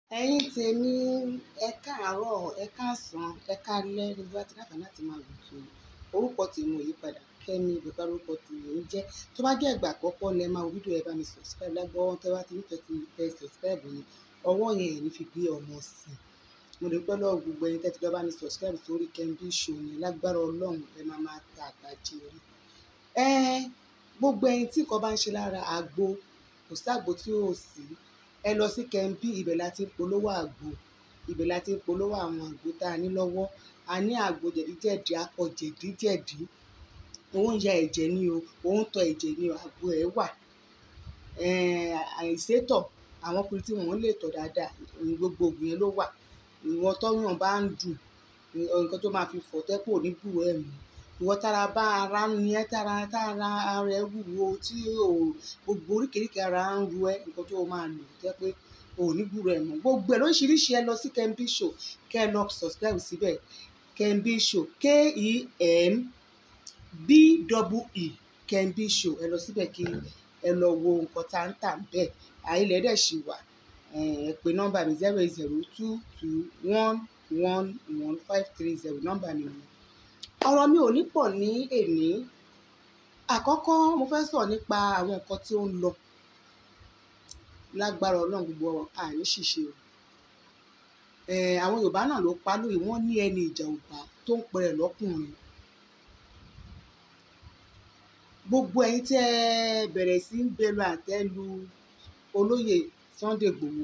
ẹ̀yin tèmi ẹ káàárọ̀ ẹ káàsán ẹ káalẹ́ níbi wá ti dáfà láti máa wò tó orúkọ tèmi ò yí padà kẹ́mi ìbùkún orúkọ tèmi ò ń jẹ́ tó bá jẹ́ ìgbà àkọ́kọ́ lẹ máa wo fídíò ẹ bá mi subscribe lágbọ́wọ́ tẹ́ bá ti ń fẹ́ ti tẹ subscribe yẹn ọwọ́ yẹn ẹ̀ ní fi gbé ọmọ sí i mo lè pẹ́ lọ́wọ́ gbogbo ẹ̀yin tẹ́tí lọ́ọ́ bá mi subscribe sórí Kembi Show yẹn lágbára ọlọ́run ẹ máa máa ta àtàjẹ rí ẹ gbogbo ẹ̀yin tí nǹkan bá ń ṣe lára àgbo kò ságbo tí ò sí ẹ lọ sí Kembi ibẹ̀ la ti ń polówó àgbo ibẹ̀ la ti ń polówó àwọn àgbo tá a ní lọ́wọ́ a ní àgbo jẹ̀díjẹ̀dí akọ jẹ̀díjẹ̀dí òun ya ẹ̀jẹ̀ ni o òun tọ ẹ̀jẹ̀ ni o àgbo ẹ̀ wà àìsétọ̀ àwọn ọkùnrin tí wọ́n lè tọ̀ dáadáa gbogbo ògùn yẹn ló wà ìwọ tọ́yàn bá ń dùn nǹkan tó máa fi fọ̀ tẹ́pọ̀ níbù ẹ̀ mú ìwọ tára bá ara ń ní ẹ tára tára ara ẹ wúwo tí o gbogbo oríkèéríkèé ara ń ru ẹ nǹkan tó o máa lò jẹ́ pé o ò ní gbúrò ẹ̀ mọ́ gbogbo ẹ̀ lóríṣiríṣi ẹ lọ sí Kembi Show kẹ́ ẹ lọ subscribe síbẹ̀ Kembi Show k-e-m b-e-e Kembi Show ẹ lọ síbẹ̀ kí ẹ lọ wo nǹkan tá ń tà bẹ́ẹ̀ àìlẹ̀ dẹ̀ ṣì wà ẹ pè nọ́mbà mi zero eight zero two two one one one five three zero nọ́mbà mi ni ọ̀rọ̀ mi ò ní pọ̀ ní èní àkọ́kọ́ mo fẹ́ sọ̀rọ̀ nípa àwọn nǹkan tí ó ń lọ lágbára ọlọ́run gbogbo àní ṣìṣe o àwọn yorùbá náà ló pa lóye wọ́n ní ẹni ìjà òbá tó ń pẹrẹ lọ́kùnrin gbogbo ẹ̀yin tí ẹ bẹ̀rẹ̀ sí ń bẹ̀rù àtẹ́ lu olóyè Sunday Igboho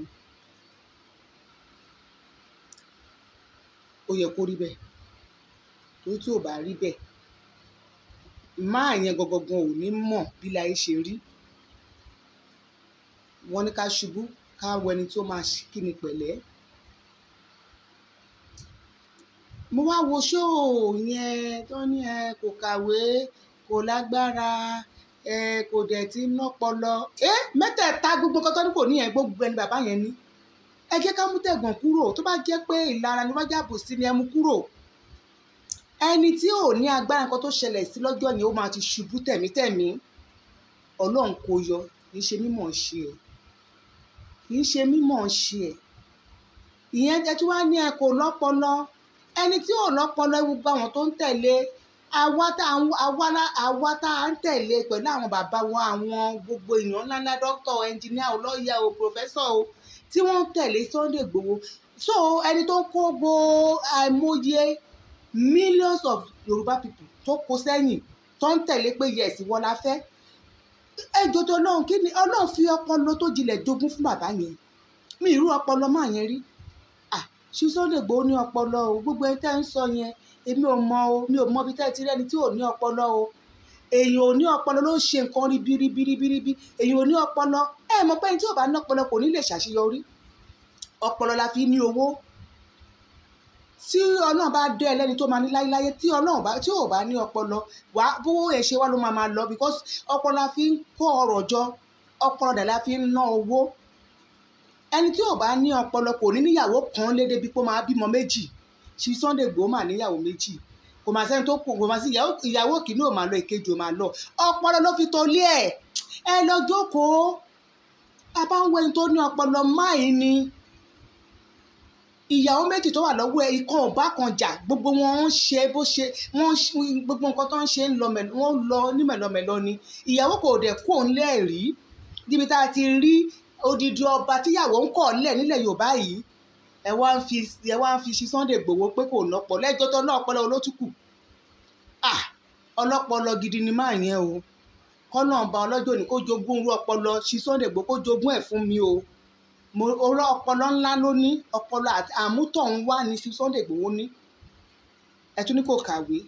ó yẹ kó rí bẹ́ẹ̀ torí tí ò bá rí bẹ́ẹ̀ máa yẹn gangan ò ní mọ̀ bí láyé ṣe rí wọ́n ní ká ṣubú ká wọ ẹni tó máa kí ni pẹ̀lẹ́ mo wá wo ṣóò yẹn tó ní ẹ kò kàwé kò lágbára ẹ kò dẹ̀ ti nọ́pọlọ ẹ mẹ́tẹ̀ẹ̀ta gbogbo nǹkan tó ní kò ní yẹn gbogbo ẹni bàbá yẹn ní ẹ jẹ́ ká mú tẹ̀gàn kúrò tó bá jẹ́ pé ìlara ni wọ́n jábò sí ni ẹ mú kúrò ẹni tí ò ní agbára nǹkan tó ṣẹlẹ̀ sí lọ́jọ́ yẹn ó máa ti ṣubú tẹ̀mítẹ̀mí ọlọ́run kò yọ kì í ṣe mímọ̀ ṣe ẹ̀ kì í ṣe mímọ̀ ṣe ẹ̀ ìyẹn jẹ́ tí wọ́n á ní ẹ kò lọ́pọlọ ẹni tí ò lọ́pọlọ ewu bá wọn tó ń tẹ̀lé àwa tá à ń tẹ̀lé pẹ̀lú àwọn bàbá wọn àwọn gbogbo èèyàn ńláńlá dókítà ẹnjìníà ọlọ́yà o pòfẹ́sọ̀ o tí wọ́n ń tẹ̀lé Sunday Igboho so ẹni tó ń kó gbo àìmọye millions of Yorùbá people tó kó sẹ́yìn tó ń tẹ̀lé pé yes wọ́n la fẹ́ ẹ jọjọ ọlọ́run kí ni ọlọ́run fi ọpọlọ tó jinlẹ̀ jogún fún bàbá yẹn mi ìrú ọpọlọ máa yẹn rí ah ṣé Sunday Igboho ní ọpọlọ o gbogbo ẹni tẹ́ ń sọ yẹn èmi ò mọ o mi ò mọ ibi tẹ́ ti rẹ́ni tí ò ní ọpọlọ o èyàn ò ní ọpọlọ ló ń ṣe nǹkan rí biribiribiribi èyàn ò ní ọpọlọ ẹ mọ̀ pé ẹni tí ò bá ní ọpọlọ kò ní lè ṣàṣeyọrí ọpọlọ la fi ní owó tí ọlọ́run bá dé ẹlẹ́ni tó máa ní láyéláyé tí ọlọ́run bá tí ò bá ní ọpọlọ wá bówó ẹ̀ ṣe wá ló máa máa lọ because ọpọlọ la fi ń kó ọrọ̀ jọ ọpọlọ dà la fi ń ná owó ẹni tí ò bá ní ọpọlọ kò ní níyàwó kan lédè bí pé ó máa bímọ méjì ṣí Sunday Igboho mà níyàwó méjì kò máa sẹ́ni tó kù kò máa sí ìyàwó kìíní ò máa lọ ìkejì ò máa lọ ọpọlọ ló fi tó lé ẹ ẹ lọ jókòó a bá ń wọ ẹni tó ní ọpọlọ máì ni ìyàwó méjì tó wà lọ́wọ́ ẹ ikán ò bá kan jà gbogbo wọn ń ṣe bó ṣe wọ́n gbogbo nǹkan tó ń ṣe ń lọ wọ́n lọ ní mẹ̀lọmẹ̀lọ ni ìyàwó kò dẹ̀ kó ń lẹ́ẹ̀rí níbi tá a ti rí odidi ọba tíyàwó ń kọ̀ lẹ̀ nílẹ̀ Yorùbá yìí ẹ wá ń fi ẹ wá ń fi ṣe Sunday Igboho pé kò lọ́pọ̀ lẹ́jọ́ tó náà ọpọlọ olótùkù ah ọlọ́pọlọ gidi ni máa yẹn o kọ́nà ọba ọlọ́jọ́ ní kó jogún irú ọpọlọ ṣe Sunday Igboho kó jogún ẹ̀ fún mi o mo orọ ọpọlọ ńlá ló ní ọpọlọ àmútọ̀ ń wá ní ṣe Sunday Igboho ní ẹ tún ní kò kàwé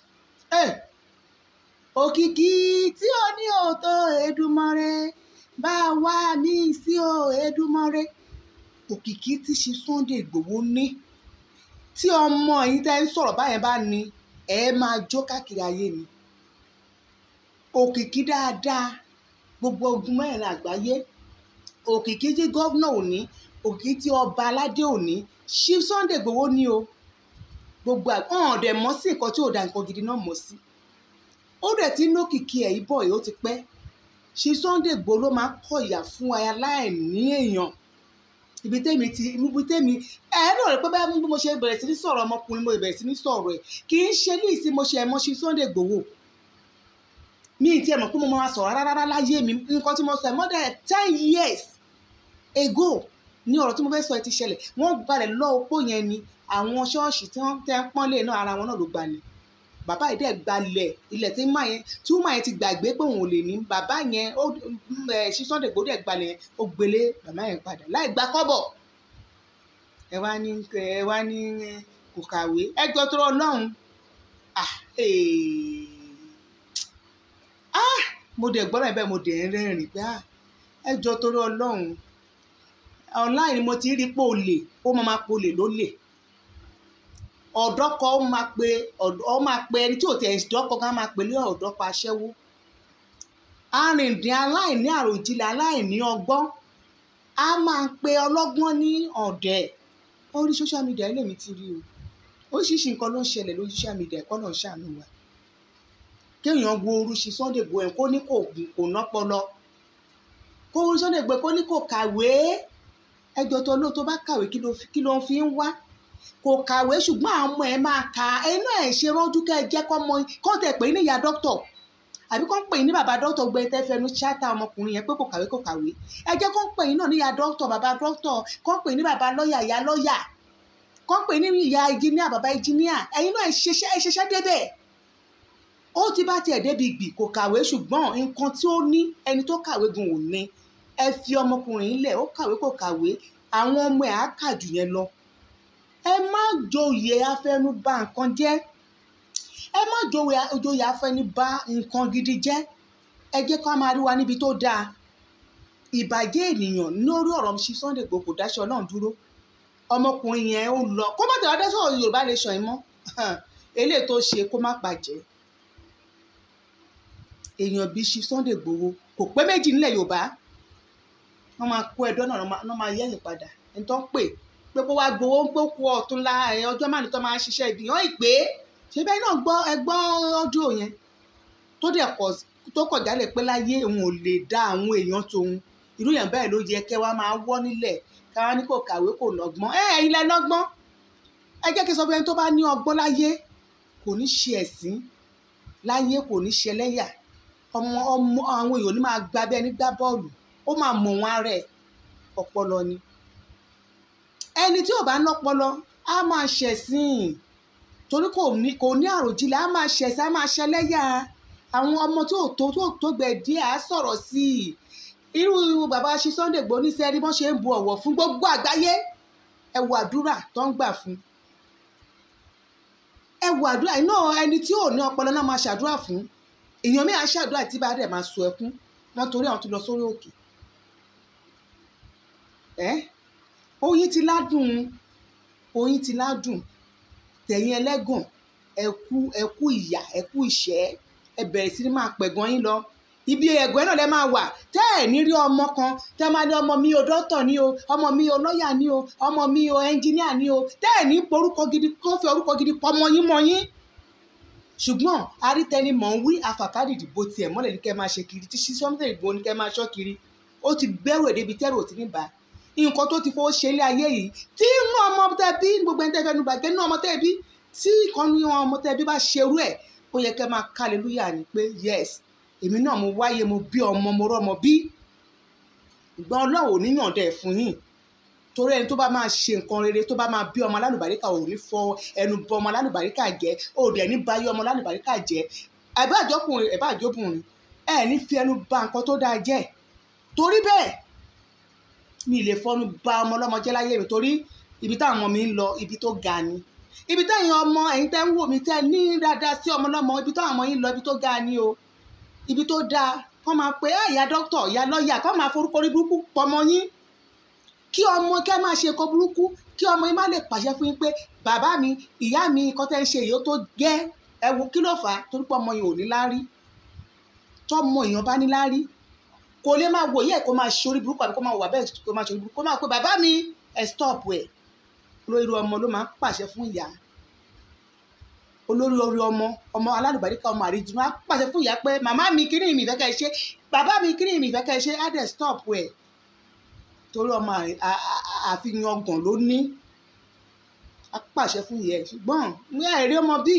òkìkí tí ó ní òótọ́ Èdùmàrè bá wá mí sí o Èdùmàrè òkìkí tí ṣe Sunday Igboho ní tí ọmọ yìí tẹ́ ń sọ̀rọ̀ báyẹn bá ní ẹ máa jó káàkiri ayé ni òkìkí dáadáa gbogbo ogun mẹ́rin àgbáyé òkìkí tí gọ́vnà òní òkìkí tí ọba aládé òní ṣí Sunday Igboho ní o gbogbo àwọn ọ̀dẹ̀ mọ́ sí nǹkan tí ò da nǹkan gidi náà mọ́ sí ó dẹ̀ ti lókìkí ẹ̀ ibọ̀ yìí ó ti pẹ́ ṣí Sunday Igboho ló máa kọ̀ ìyà fún aláìní èèyàn ibi tẹ́mi ti ibi tẹ́mi ẹ̀ẹ́dọ̀ rẹ̀ pé báyìí bí mo ṣe bẹ̀rẹ̀ sí ní sọ̀rọ̀ ọmọkùnrin mo bẹ̀rẹ̀ sí ní sọ̀rọ̀ ẹ̀ kì í ṣe ní ìsìn mo ṣe ẹ̀mọ́ ṣe Sunday Igboho mi ì tiẹ̀ mọ̀ pé mo máa sọ̀rọ̀ rárá rárá láyé mi nǹkan tí mo sọ ẹ̀ more than ten years ago ní ọ̀rọ̀ tí mo fẹ́ sọ ẹ ti ṣẹlẹ̀ wọ́n gbalẹ̀ lọ opó yẹn ni àwọn ṣọ́ọ̀ṣì tí wọ́n tẹ́ ń pọ́nlé náà ara wọn náà ló gbalẹ̀ bàbá yìí dẹ̀ gbalẹ̀ ilẹ̀ tí mà yẹn tí mà yẹn ti gbàgbé pé òun ò lè ní bàbá yẹn ó ẹ̀ ṣí Sunday Igboho dẹ̀ gbalẹ̀ yẹn ó gbélé bàbá yẹn padà láì gba kọ́bọ̀ ẹ wá ní ẹ wá ní kò kàwé ẹ jọ tó Ọlọ́run ah ah mo dẹ̀ gbọ́dọ̀ bẹ́ẹ̀ mo dẹ̀ ń rẹ́rìn pé ah ẹ jọ torí Ọlọ́run online ni mo ti rí pé olè ó máa máa polè lólè ọ̀dọ́ kan ó máa pe ó máa pe ẹni tí ò tẹ̀ ẹ̀dọ́ kan ká máa pe lé ọ̀dọ́ kan aṣẹ́wó arìndín aláìní àròjinlẹ̀ aláìní ọgbọ́n a máa pe ọlọ́gbọ́n ní ọ̀dẹ̀ orí social media lèmi ti rí o oríṣiríṣi nǹkan ló ń ṣẹlẹ̀ lórí social media ẹ̀kọ́ náà ṣàánú wa kéèyàn wo orúṣi Sunday Igboho ẹ̀ kó ní kò kò nọ́pọlọ kó orúṣi Sunday Igboho kó ní kò kàwé ẹjọ́ tó ló tó bá kàwé kí ló ń fi ń wá kò kàwé ṣùgbọ́n àwọn ọmọ ẹ̀ máa ka ẹnu ẹ̀ ṣe rọ́jú kẹ́ ẹ jẹ́ kọ́ mọ kọ́ tẹ̀ pé ní ìyá dókítọ̀ àbí kọ́ ń pè ní bàbá dókítọ̀ gbẹ tẹ́ fẹnu ṣáàtà ọmọkùnrin yẹn pé kò kàwé kò kàwé ẹ jẹ́ kọ́ ń pè ní náà ní ìyá dókítọ̀ bàbá dókítọ̀ kọ́ ń pè ní bàbá lọ́ọ̀yà ìyá lọ́ọ̀yà kọ́ ń pè ní ìyá ìjìníà bàbá ìjìníà ẹ̀yin náà ẹ ṣiṣẹ́ ẹ ṣiṣẹ́ débẹ̀ ó ti bá tiẹ̀ débi gbì kò kàwé ṣùgbọ́n nǹkan tí ó ní ẹni tó kàwé gan ò ní ẹ fi ọmọkùnrin lẹ̀ ó kàwé kò kàwé àwọn ọmọ ẹ̀ á kà jù yẹn lọ ẹ má joyè afẹnubà nǹkan jẹ́ ẹ má joyè afẹnubà nǹkan gidi jẹ́ ẹ jẹ́ ká máa rí wa níbi tó dáa ìbàjẹ́ ènìyàn lórí ọ̀rọ̀ ṣí Sunday Igboho kò dáṣọ náà dúró ọmọkùnrin yẹn ó lọ kó má tẹ̀wá dẹ́sọ̀ Yorùbá lè sàn mọ́ eléyìí tó ṣe kó má bàjẹ́ èèyàn bíi ṣí Sunday Igboho kò pé méjì nílẹ̀ Yorùbá wọ́n máa kó ẹ̀dọ́ náà wọ́n máa yẹ̀yìn padà ẹni tó ń pè pé kó wá gbowó ń gbókù ọ̀tún la ọjọ́ márùn tó máa ń ṣiṣẹ́ ibi hàn ìpè ṣé bẹ́ẹ̀ náà gbọ́ ẹgbọ́ ọjọ́ yẹn tó dẹ̀ kọ̀ tó kọ̀ jálẹ̀ pé láyé òun ò lè dá àwọn èèyàn tóun irú yẹn bẹ́ẹ̀ ló yẹ kẹ́ wá máa wọ́ nílẹ̀ káwá ní kò kàwé kò lọ́gbọ́n ẹ ẹ̀yin lẹ lọ́gbọ́n ẹ jẹ́ kí sọ fún ẹni tó bá ní ọgbọ́n láyé kò ní ṣe ẹ̀sín láyé kò ní ṣe ẹlẹ́yà ọmọ ọmọ àwọn èèyàn ní máa gbá bẹ́ẹ̀ ní gbá bọ́ọ̀lù ó máa mọ̀ wọn ara ẹ̀ ọpọlọ ni ẹni tí ò bá lọ́pọlọ á máa ṣẹ̀sìn torí kò ní kò ní àròjinlẹ̀ á máa ṣẹ̀sìn á máa ṣẹlẹ́yà àwọn ọmọ tó tó tó tó gbẹ díẹ̀ á sọ̀rọ̀ sí i irú bàbá ṣe Sunday Igboho ní sẹ́rí bọ́n ṣe ń bu ọ̀wọ̀ fún gbogbo àgbáyé ẹ wo àdúrà tó ń gbà fún ẹ wo àdúrà iná ẹni tí ò ní ọpọlọ náà máa ṣàdúrà fún èèyàn mi à ṣàdúrà tí bá dẹ̀ máa sọ ẹkún wọn torí àwọn tó lọ sórí òkè ẹ oyin ti ládùn oyin ti ládùn tẹ̀yìn ẹlẹ́gàn ẹ̀kú ẹ̀kú ìyà ẹ̀kú ìṣẹ́ ẹ bẹ̀rẹ̀ sí ni máa pẹ̀gàn yín lọ ibi ẹ̀gbẹ́ náà lẹ máa wà tẹ́ ẹ̀ ní rí ọmọ kan tẹ́ máa ní ọmọ mi o dọ́tọ̀ ni o ọmọ mi o lọ́ọ̀yà ni o ọmọ mi o ẹnjíníà ni o tẹ́ ẹ̀ ní porúkọ gidi kó fi orúkọ gidi pọ̀ mọ́ yín mọ́ yín ṣùgbọ́n arítẹni mọ̀ ń wí àfàkádì ìdìbò tiẹ̀ mọ́lẹ̀ ní kẹ́ máa ṣe kiri tí Sunday Igboho ní kẹ́ máa ṣọ́ kiri ó ti bẹ̀rù èdè ibi tẹ́rù ò ti ní bá nǹkan tó ti fowó ṣe ilé ayé yìí tí inú ọmọ tẹ bí gbogbo ẹni tẹ fẹ́ nu bàjẹ́ inú ọmọ tẹ bí tí ìkànnì ọmọ tẹ bí bá ṣerú ẹ̀ ó yẹ kẹ́ máa kálelúyà ni pé yes èmi náà mo wáyé mo bí ọmọ mo rọ́mọ bí ìgbọ́n ọlọ́wọ́ níyànjẹ́ ẹ̀ fún yín torí ẹni tó bá máa ṣe nǹkan rere tó bá máa bí ọmọ alálùbáríkà ò ní fọ ẹnu bọ ọmọ alálùbáríkà jẹ ò dẹ̀ ní bá yé ọmọ alálùbáríkà jẹ ẹ̀bá àjọkùnrin ẹ̀bá àjọbùnrin ẹ̀ ní fi ẹnu ba nǹkan tó dáa jẹ́ torí bẹ́ẹ̀ mi lè fọnú ba ọmọ ọlọ́mọ jẹ́ láyé mi torí ibi táwọn ọmọ mi ń lọ ibi tó ga ni ibi táwọn ọmọ ẹ̀yin tẹ́ ń wò mí tẹ́ ní dáadáa sí ọmọ ọlọ́mọ ibi táwọn ọmọ yín lọ ibi tó ga ni o ibi tó dáa kọ́ máa pe ìyá dókítà ìyá lọ́ọ̀yà kọ́ máa forúkọ orí burúkú pọmọ yín kí ọmọ kẹ́ máa ṣe nǹkan burúkú kí ọmọ yín má lè pàṣẹ fún yín pé bàbá mi ìyá mi nǹkan tẹ́ ń ṣe èyí ó tó gẹ́ ẹ wo kí ló fà á torí pé ọmọ yẹn ò ní láárí tọ́mọ èèyàn bá ní láárí kò lè máa wòye ẹ̀ kó máa ṣe orí burúkú àbí kó máa wà bẹ́ẹ̀ kó máa ṣe orí burúkú kó máa pe bàbá mi ẹ̀ stop ẹ̀ olórí ọmọ ló máa ń pàṣẹ fún ìyá olórí orí ọmọ ọmọ alálùbáríkà ọmọ àríjù máa pàṣẹ fún ìyá pé màmá mi kíní mi ìfẹ́ ká ẹ ṣe bàbá mi kíní mi ìfẹ́ ká ẹ ṣe á dẹ̀ stop ẹ̀ torí ọmọ à- à- à- àfihàn ọgàn ló ní a pàṣẹ fún yẹ ṣùgbọ́n ní àìrí ọmọ bí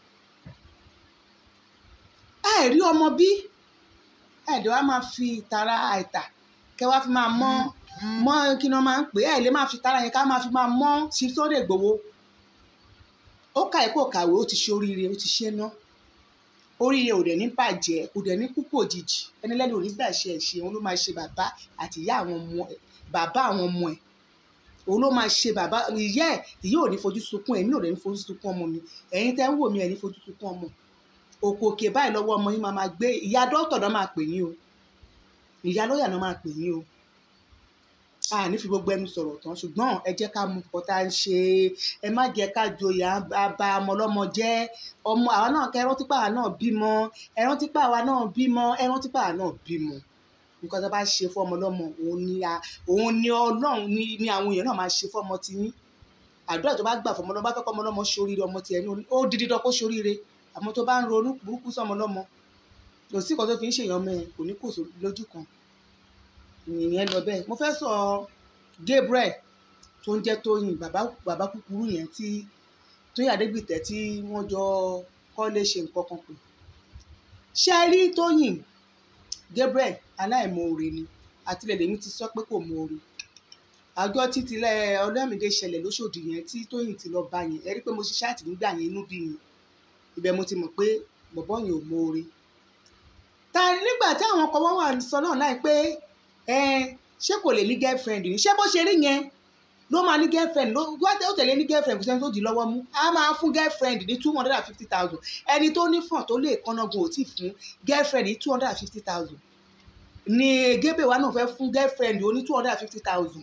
àìrí ọmọ bí ẹ̀dẹ̀ wa máa fi ìtara àìtà kẹ wá fi máa mọ́ mọ́ kí ni wọ́n máa ń pè é ẹ̀ lè máa fi ìtara yẹn ká máa fi máa mọ́ sí Sunday Igboho ó kà ẹ́ kó kàwé ó ti ṣe oríire ó ti ṣe ná oríire ò dẹ̀ ní bàjẹ́ kò dẹ̀ ní kúkú òjijì ẹni lẹ́nu ò ní gbà ṣe ẹ̀ṣẹ̀ òun ló máa ṣe bàbá àti ìyá àwọn ọmọ ẹ̀ bàbá àwọn ọmọ ẹ̀ òun ló máa ṣe bàbá ìyá ẹ̀ ìyá ò ní fojú sunkún ẹ̀mí ò dẹ̀ ní fojú sunkún ọmọ mi ẹ̀yin tẹ́ ń wò mí ẹ̀ ní fojú sunkún ọmọ òkò òkè báyìí lọ́wọ́ ọmọ yín máa máa gbé ìyá dókítà náà máa pè yín o ìyá lọ́ọ̀yà náà máa pè yín o a ní fi gbogbo ẹnu sọ̀rọ̀ tán ṣùgbọ́n ẹ jẹ́ ká mú nǹkan tá à ń ṣe ẹ má jẹ́ ká joyè à ń ba ọmọ ọlọ́mọ jẹ́ ọmọ àwa náà kẹ́ ẹran típa àwa náà bímọ ẹran típa àwa náà bímọ ẹran típa àwa náà bímọ nǹkan tó bá ṣe fún ọmọ ọlọ́mọ òun ni a- òun ni ọlọ́run ni ni àwọn èèyàn náà máa ṣe fún ọmọ tiyín àdúrà tó bá gbà fún ọmọ ọlọ́mọ bá fẹ́ kọ́ ọmọ ọlọ́mọ ṣoríire ọmọ tiẹ̀ ní ó di dídán kó ṣoríire àmọ́ tó bá ń ronú burúkú sọmọ ọlọ́mọ kò sí nǹkan tó fi ń ṣèyàn mẹ́ kò ní kò só lójú kan ìyẹn lọ bẹ́ẹ̀ mo fẹ́ sọ Gabriel tó ń jẹ́ Tóyìn bàbá bàbá kúkúrú yẹn tí Tóyìn Adégbìtẹ́ tí wọ́n jọ kọ́lé ṣe nǹkan kan pè ṣe rí Tóyìn Gabriel aláìmoore ni àtìlẹ̀ lèmi ti sọ pé kò moore àjọ títílẹ̀ ọlọ́mìdé ṣẹlẹ̀ lóṣòdì yẹn tí Tóyìn ti lọ bá yẹn ẹ rí pé mo ṣiṣẹ́ àtì nígbà yẹn inú bí mi ibẹ̀ mo ti mọ̀ pé bọ̀bọ́ yẹn ò moore ta nígbà tí àwọn ọkọ wọn wà sọ náà láì pé ẹ ṣé kò lè ní girlfriend ni ṣé bó ṣe rí yẹn ló máa ní girlfriend ló wá ó tẹ̀lé ní girlfriend kò sẹ́ni tó di lọ́wọ́ mú a máa fún girlfriend ní two hundred and fifty thousand ẹni tó ní fọ̀n tó lè kọ́nàgùn ò tí fún girlfriend ní two hundred and fifty thousand ni gébè wa náà fẹ́ fún girlfriend oní two hundred and fifty thousand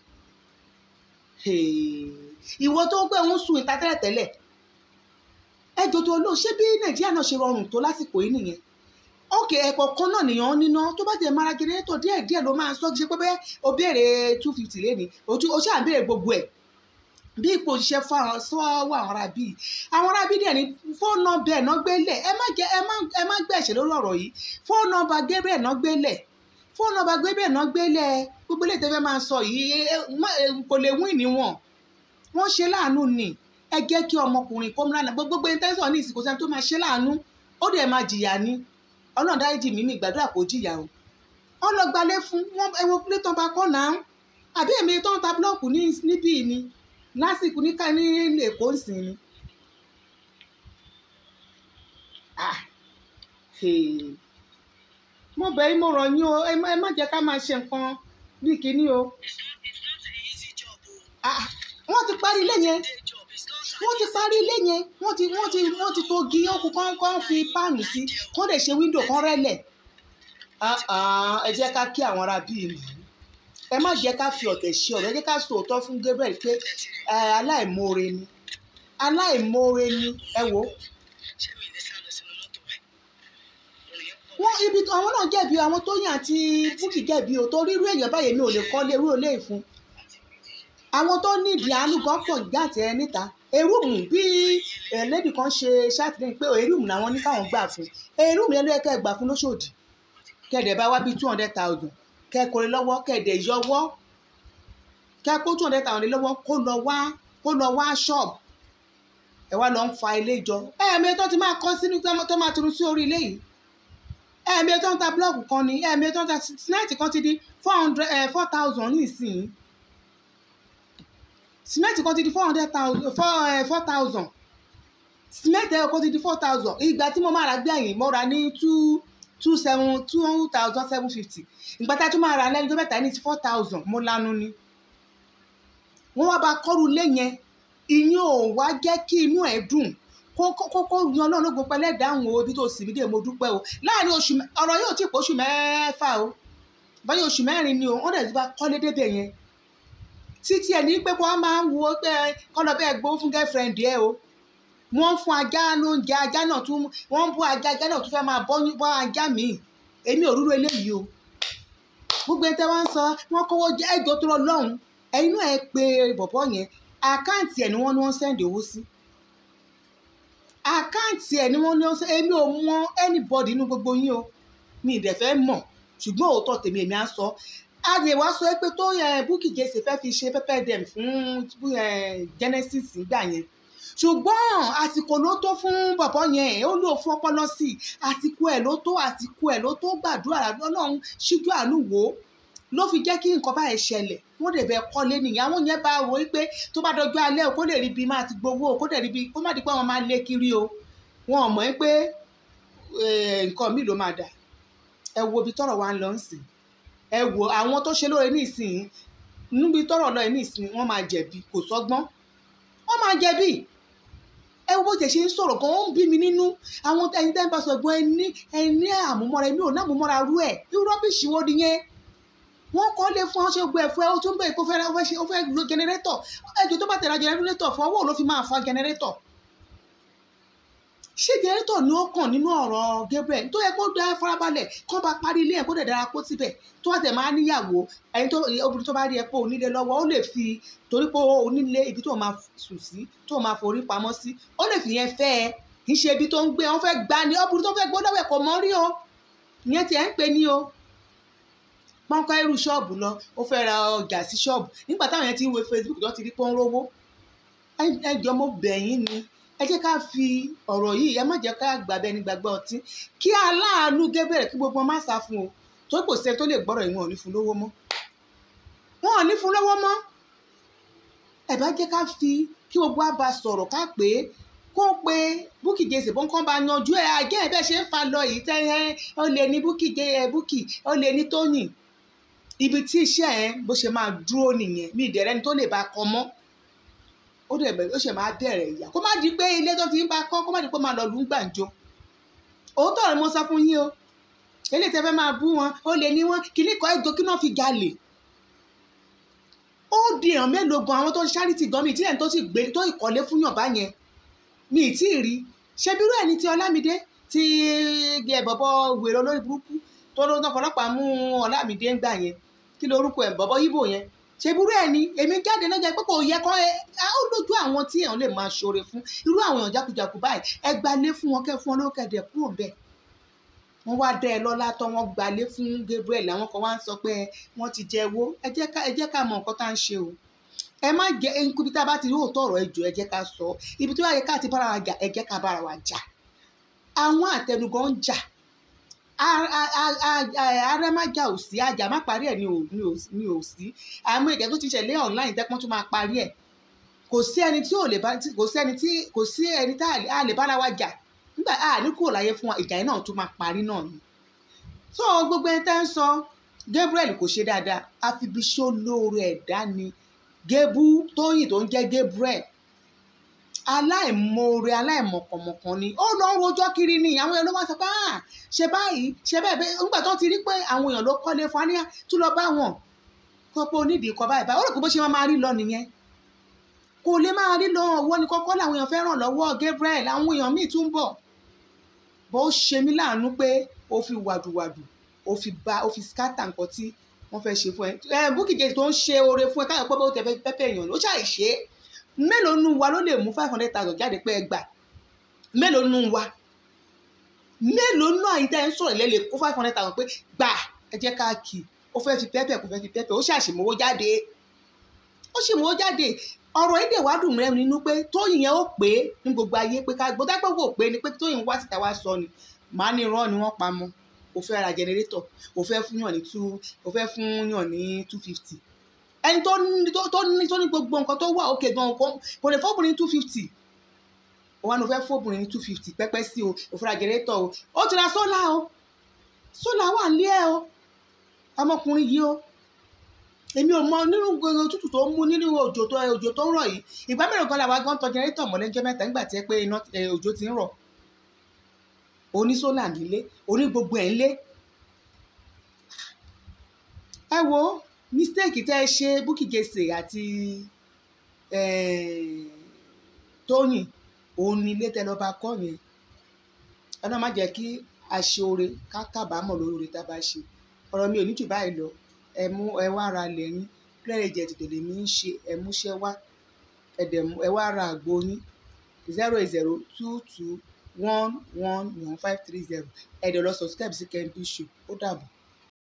ìwọ tó gbé ń sun ìta tẹ́lẹ̀ tẹ́lẹ̀ ẹjọ́ tó lò ṣé bí nàìjíríà náà ṣe rọrùn tó lásìkò yìí nìyẹn ókè ẹ̀kọ́ kan náà nìyẹn níná tó bá tẹ̀ mara jẹnẹrétọ̀ díẹ̀ díẹ̀ ló máa sọ ṣe pé bẹ́ẹ̀ o béèrè two fifty lé ní o ṣáà béèrè gbogbo ẹ̀ bí ipò òṣìṣẹ́ fáwọn sọ́wọ́ àwọn ará bíi àwọn ará bíi dẹ̀ ní fóònù nọ́mbà ẹ̀ náà gbélẹ̀ ẹ má jẹ́ ẹ má ẹ má gbẹ̀ṣẹ̀ lórí ọ̀rọ̀ yìí fóònù nọ́mbà Gabriel náà gbélẹ̀ fóònù nọ́mbà Gabriel náà gbélẹ̀ gbogbo ilé ìtẹ́fẹ́ máa sọ yìí kò lè wín níwọ̀n wọ́n ṣe láàánú ni ẹ jẹ́ kí ọmọkùnrin kó múlànà gbogbo ẹni tẹ́sán ní ìsìnkú sẹ́ni tó máa ṣe láàánú ó dẹ̀ máa jìyà ni ọlọ́run dáríjì mí mi gbàdúrà kó jìyà o wọ́n lọ gbalé fún wọn ẹwọ pílẹ̀ tó ń bá kọ́ náà àbí èmi tó ń ta búlọ́ọ̀kù ní níbí ni lásìkò ní ká ní èkó ìsìn ni. mo bẹ̀ yín mo rọ̀ yín o ẹ má jẹ́ ká máa ṣe nǹkan bí kinní o. wọ́n ti parí ilé yẹn wọ́n ti parí ilé yẹn wọ́n ti wọ́n ti wọ́n ti tó gi ọkùn kan kan fi páànù sí kó lè ṣe wíńdò kan rẹ́lẹ̀ ẹ jẹ́ ká kí àwọn ará bíi nù ẹ má jẹ́ ká fi ọ̀tẹ̀ ṣe ọ̀rọ̀ ẹ jẹ́ ká sọ òótọ́ fún Gabriel pé aláìmoore ni aláìmoore ni ẹ wò wọ́n ibi àwọn náà jẹ̀bi àwọn Tóyìn àti Bukky jẹ̀bi ò torí irú èèyàn báyìí mi ò lè kọ́lé irú ilé ìfún àwọn tó nídìí àánú gan pọ̀ gàtẹ́ ẹ níta erúùmù bí ẹlẹ́bì kan ṣe ṣàtìlẹ́yìn pé erúùmù làwọn ní káwọn gbà fún erúùmù yẹn ló yẹ kẹ́ ẹ gbà fún lóṣòdì kẹ́ẹ̀dẹ̀ bá wá bí two hundred thousand kẹ́ ẹ kórè lọ́wọ́ kẹ́ẹ̀dẹ̀ yọwọ́ kẹ́ ẹ kó two hundred thousand lọ́wọ́ kó lọ wá kó lọ wá ṣọ́ọ̀bù ẹ wá lọ ń fa ilé jọ ẹ̀ẹ̀mí tó ti máa kọ́ sínú tó máa tunu sí orí ilé yìí ẹ̀ẹ̀mí tó ń ta búlọ́ọ̀kù kan ní ẹ̀ẹ̀mí tó ń ta sinẹ́ẹ̀tì kan ti di four hundred four thousand ní ìsìn simenti kan ti di four hundred thousand four four thousand simenti ẹ̀rọ kan ti di four thousand ìgbà tí mo máa ra gbẹ̀yìn mo ra ní two two seven two thousand seven fifty ìgbà tí a tún máa ra lẹ́yìn tó mẹ́ta ní ti four thousand mo lanu ni wọ́n wá bá kọ́rù ilé yẹn ìyẹn ò wá jẹ́ kí inú ẹ̀ dùn kókó yan ọlọ́run gbogbo ẹlẹ́dàáhùn o ibi tó sì mí dé mo dúpẹ́ o láàrin oṣù ọ̀rọ̀ yóò tí ì pọ̀ oṣù mẹ́fà o báyìí oṣù mẹ́rin ni o wọ́n dẹ̀ ti bá kọ́lé débẹ̀ yẹn títí ẹ̀ ní pé kó wọ́n máa ń wo pé kọ́lọ́ bẹ́ẹ̀ gbó fún girlfriend ẹ o wọ́n fún ajá lóúnjẹ ajá náà tún wọ́n ń bọ́ ajá ajá náà tún fẹ́ máa bọ́ ajá míì èmi ò rúru eléyìí o gbogbo ẹni tẹ́ wá ń sọ wọ́n kówó jẹ́ ẹjọ́ tó lọ lọ́hùn ẹ̀yin náà ẹ pé bọ̀bọ̀ yẹn àkáǹtì ẹ̀ ni wọ́n ní wọ́n sẹ́ndì owó sí àkáǹtì ẹ̀ ni wọ́n ní wọ́n sẹ́ndì èmi ò mọ anybody inú gbogbo yín o mi ì dẹ̀ fẹ́ mọ̀ ṣùgbọ́n òótọ́ tèmi èmi á sọ àyè wá sọ pé tó Bukky Jesse fẹ́ fi ṣe pẹ́pẹ́ dem fún Genesis nígbà yẹn ṣùgbọ́n àsìkò ló tó fún bọ̀bọ́ yẹn ó lò fún ọpọlọ sí i àsìkò ẹ̀ ló tó àsìkò ẹ̀ ló tó gbàdúrà ọlọ́run ṣíjú àánú wò ó ló fi jẹ́ kí nǹkan báyìí ṣẹlẹ̀ wọ́n lè bẹ kọ́lé nìyẹn àwọn yẹn bá wò ó pé tó bá dọjọ́ alẹ́ o kó lè rí ibi máa ti gbowó o kó lè rí ibi kó má di pé wọ́n máa lé kiri o wọn ò mọ̀ ẹ́ pé nǹkan míì ló máa dà ẹ wo ibi tọ́rọ̀ wa ń lọ sìn ẹ wo àwọn tó ṣe lóore ní ìsìn níbi tọ́rọ̀ lọ ní ìsìn wọ́n máa jẹ̀bi kò sọ́gbọ́n wọ́n máa jẹ̀bi ẹ wo bó ṣe ṣe ń sọ̀rọ̀ gan ó ń bí mi nínú àwọn ẹni tẹ́ ń bá sọ ẹ̀gbọ́n ẹni ẹni àmúmọ́ra ẹni ò ní àmúmọ́ra rú ẹ̀ irú rọ́bìṣì wo nìyẹn wọ́n kọ́ lé fún ọṣẹ́ gbọ́ ẹ̀fọ́ ẹ̀ ó tún bẹ̀rẹ̀ kó fẹ́ ó fẹ́ lo jẹnẹrétọ̀ ẹjọ́ tó bá tẹ̀ra jẹnẹrétọ̀ fún ọwọ́ ló fi máa fa jẹnẹrétọ̀ ṣé jẹnẹrétọ̀ ni ó kàn nínú ọ̀rọ̀ Gabriel tó yẹ kó dá farabalẹ̀ kó bá parí ilé ẹ̀ kó dẹ̀ dára kó síbẹ̀ tó wà tẹ̀ máa níyàwó ẹni tó obìnrin tó bá rí ẹ pé onílé lọ́wọ́ ó lè fi torí pé onílé ibi tó máa sùn sí tó máa forí pamọ́ sí ó lè fi yẹn fẹ́ ẹ kì í ṣe ibi tó ń gbé wọn fẹ́ gbá ni obìnrin tó fẹ́ gbó lọ́wọ́ ẹ̀ kò mọ́ rí o ìyẹn tiẹ̀ ń pè ní o pọ́nkọ́ irú ṣọ́ọ̀bù lọ ó fẹ́ ra ọjà sí ṣọ́ọ̀bù nígbà táwọn yẹn ti ń wo Facebook tó ti rí pọ́n rówó ẹ jọ mo bẹ̀ yín ni ẹ jẹ́ ká fi ọ̀rọ̀ yìí ẹ má jẹ́ ká gbàgbẹ́ ní gbàgbẹ́ ọtí kí aláàánú Gabriel kí gbogbo má sá fún o tó kò sẹ́ni tó lè gbọ́rọ̀ ìwọ̀n ò ní fún lówó mọ́ wọn ò ní fún lówó mọ́ ẹ bá jẹ́ ká fi kí gbogbo á bá sọ̀rọ̀ ká pé kó pe Bukky Jesse bó ń kọ́ bá yanjú ẹ̀ àgẹ́ ẹ̀ bẹ́ẹ̀ ṣe ń fa lọ yìí tẹ́ ẹ ó lè ní Bukky Bukky ó lè ní Tóyìn ibi tí iṣẹ́ ẹ̀ bó ṣe máa dúró nìyẹn mi ìdẹ̀rẹ́ ni tó lè bá kọ mọ́ ó dẹ̀ bẹ̀rẹ̀ ó ṣe máa bẹ̀rẹ̀ ìyá kó má di pé ilé tó ti ń bá kọ́ kó má di pé ó máa lọ lù ú gbàǹjo òótọ́ rẹ̀ mo sọ fún yín o eléyìí tẹ́ fẹ́ máa bú wọn ó lè ní wọn kí ní kọ́ ẹjọ́ kí náà fi jalè ó di èèyàn mélòó gan àwọn tó ń ṣáàrìtì gan mi ìtìlẹ̀ tó sì gbé tó ìkọ́lé fún yàn bá yẹn mi ì tí ì rí ṣe bírú ẹni tí Ọlámídé ti ẹ bọ̀bọ̀ wèrè olórí burúkú tó ló ń tán fọlọ́pàá mú Ọlámídé ń gbà yẹn kí lorúkọ ẹ̀ bọ̀bọ̀ yíbò yẹn ṣe burú ẹ̀ ni èmi jáde lọ́jà pé kò yẹ kọ́ ẹ ó lójú àwọn tí èèyàn lè máa ṣoore fún irú àwọn èèyàn jákujàku báyìí ẹ gbalé fún wọn kẹ́ fún wọn lókè dẹ̀ kúrò bẹ́ẹ̀ wọ́n wá dẹ́ ẹ lọ́lá tán wọ́n gbalé fún Gabriel àwọn kan wá ń sọ pé wọ́n ti jẹ owó ẹ jẹ́ ká ẹ jẹ́ ká mọ nǹkan tá à ń ṣe o ẹ má jẹ ibi tá a bá ti rí òótọ́ ọ̀rọ̀ ẹjọ́ ẹ jẹ́ ká sọ ibi tó yẹ ká ti bára wa jà ẹ jẹ́ ká bára wa jà àwọn àtẹnugan ń jà ààrẹ má jà ò sí àjà má parí ẹ̀ ni ò sí àmọ́ ìjà tó ti ṣẹlẹ̀ online tẹ́pọ́n tó máa parí ẹ̀ kò sí ẹni tí ò lè bá kò sí ẹni tí kò sí ẹni tá a lè bára wa jà nígbà a ní kúrò láyé fún wa ìjà yẹn náà tún máa parí náà ni so gbogbo ẹni tẹ́ ń sọ Gabriel kò ṣe dáadáa àfibiṣó lóore ẹ̀dá ni Gebu Tóyìn tó ń jẹ́ Gabriel aláìmoore aláìmọ̀kànmọ̀kàn ni ó lọ ń rojọ́ kiri ni àwọn èèyàn ló wá sọ pé ah ṣe báyìí ṣe bẹ́ẹ̀ bẹ́ẹ̀ nígbà tó ti rí pé àwọn èèyàn ló kọ́lé fún aníyá tún lọ bá wọn kó pé onídìí kọ báyìí báyìí ó rò pé bó ṣe máa rí lọ nìyẹn kò lè máa rí lọ ọwọ́ ni kọ́kọ́ làwọn èèyàn fẹ́ràn lọ́wọ́ Gabriel àwọn èèyàn míì tún bọ̀ bó ṣe mí láàánú pé ó fi wàdùwàdù ó fi ba ó fi skátà nǹkan tí wọ́n fẹ́ ṣe fún ẹ ẹ Bukky Jesse tó ń ṣe oore fún ẹ káyọ̀ pé bó tẹ fẹ́ pẹ́pẹ́ èèyàn ló ṣàì ṣe é mélòó nu wa ló lè mú five hundred thousand jáde pé ẹ gbà mélòó nu wa mélòó nu àyíká ẹ ń sọ̀rọ̀ lẹ́lẹ̀ kó five hundred thousand pé gbà ẹ jẹ́ ká kì í ó fẹ́ fi pẹ́pẹ́ kó fẹ́ fi pẹ́pẹ́ ó ṣàṣìmówó jáde ó ṣìmówó jáde ọ̀rọ̀ èdè wá dùn mẹ́rin nínú pé tóyìn yẹn ó pé ní gbogbo ayé pé ká gbọ́dọ̀ pé kò pé ni pé tóyìn wá síta wá sọ ni màá ní irọ́ ni wọ́n pa mọ́ o fẹ́ ra jẹnẹrétọ̀ o fẹ́ fún yàn ní two o fẹ́ fún yàn ní two fifty ẹni tó ní tó ní tó ní gbogbo nǹkan tó wà òkè gan nǹkan kò lè fọ́bùnrin two fifty òun àná fẹ́ fọ́bùnrin ní two fifty pẹ́pẹ́ sí o o fẹ́ ra jẹnẹrétọ̀ o ó ti ra sólà o sólà wà nílé ẹ o ọmọkùnrin yìí o èmi ò mọ nínú gbogbo òtútù tó ń mú nínú òjò tó òjò tó ń rọ̀ yìí ìgbà mẹ́rin gan làwọn gan tọ jẹnẹrétọ̀ mọ́lẹ́jọ́ mẹ́ta nígbà tí ẹ pé iná òjò ti ń rọ̀ oní sólà nílé oní gbogbo ẹ̀ ńlé ẹ wo mistake tẹ́ ẹ ṣe Bukky Jesse àti Tóyìn òun ni ilé tẹ́ lọ bá kọ́ yẹn ọ̀nà má jẹ́ kí a ṣe oore ká kábàámọ̀ lórí oore tá a bá ṣe ọ̀rọ̀ mi ò ní jù báyìí lọ ẹ mú ẹ wá ra lẹ́yìn clear jet tètè mi ń ṣe ẹ múṣẹ́ wá ẹ̀dẹ̀ ẹ wá ra àgbo yín zero eight zero two two one one one five three zero ẹ̀dẹ̀ lọ subscribe sí Kempi Show ó dàbọ̀.